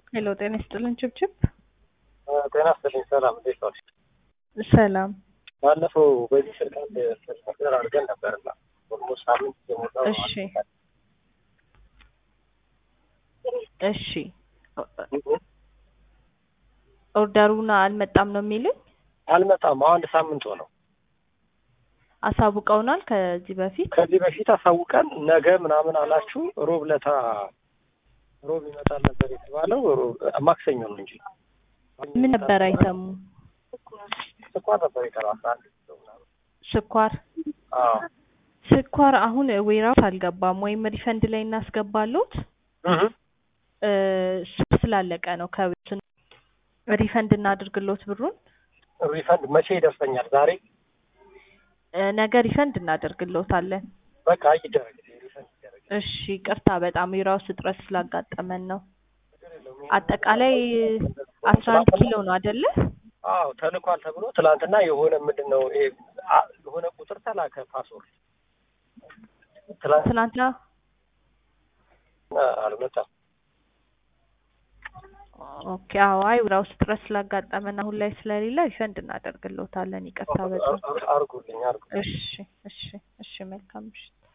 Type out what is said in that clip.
ሄሎ ጤና ይስጥልን ችብችብ። ጤና ይስጥልኝ። ሰላም እንዴት ዋልሽ? ሰላም። ባለፈው በዚህ ስልክ አንድ ስልክ ነገር አድርገን ነበርና ኦልሞስት ሳምንት የሞላው ነው። እሺ እሺ ኦርደሩን አልመጣም ነው የሚሉኝ? አልመጣም። አንድ ሳምንት ሆነው። አሳውቀውናል ከዚህ በፊት ከዚህ በፊት አሳውቀን ነገ ምናምን አላችሁ። ሮብ ለታ ሮብ ይመጣል ነበር የተባለው ሮብ ማክሰኞ ነው እንጂ ምን ነበር አይተሙ? ስኳር ነበር የቀረው አስራ አንድ ኪሎ ምናምን። ስኳር አዎ ስኳር አሁን ዌራውስ አልገባም ወይም ሪፈንድ ላይ እናስገባሉት እህ እ እሱ ስላለቀ ነው ከቤት ሪፈንድ እናድርግሎት ብሩን ሪፈንድ መቼ ይደርሰኛል? ዛሬ እ ነገ ሪፈንድ እናደርግሎታለን። በቃ ይደረግ ሪፈንድ ይደረግ። እሺ ቅርታ በጣም የራሱ እጥረት ስላጋጠመን ነው። አጠቃላይ አስራ አንድ ኪሎ ነው አይደለ? አዎ ተልኳል ተብሎ ትላንትና የሆነ ምንድን ነው ይሄ አ- የሆነ ቁጥር ተላከ ፓስወርድ ትላንት ትናንትና አልመጣም። ኦኬ አዎ አይ ራሱ እጥረት ስላጋጠመን አሁን ላይ ስለሌለ ሪፈንድ እናደርግሎታለን። ይቅርታ በጣም አርጉልኝ አርጉልኝ። እሺ እሺ እሺ መልካም ምሽት።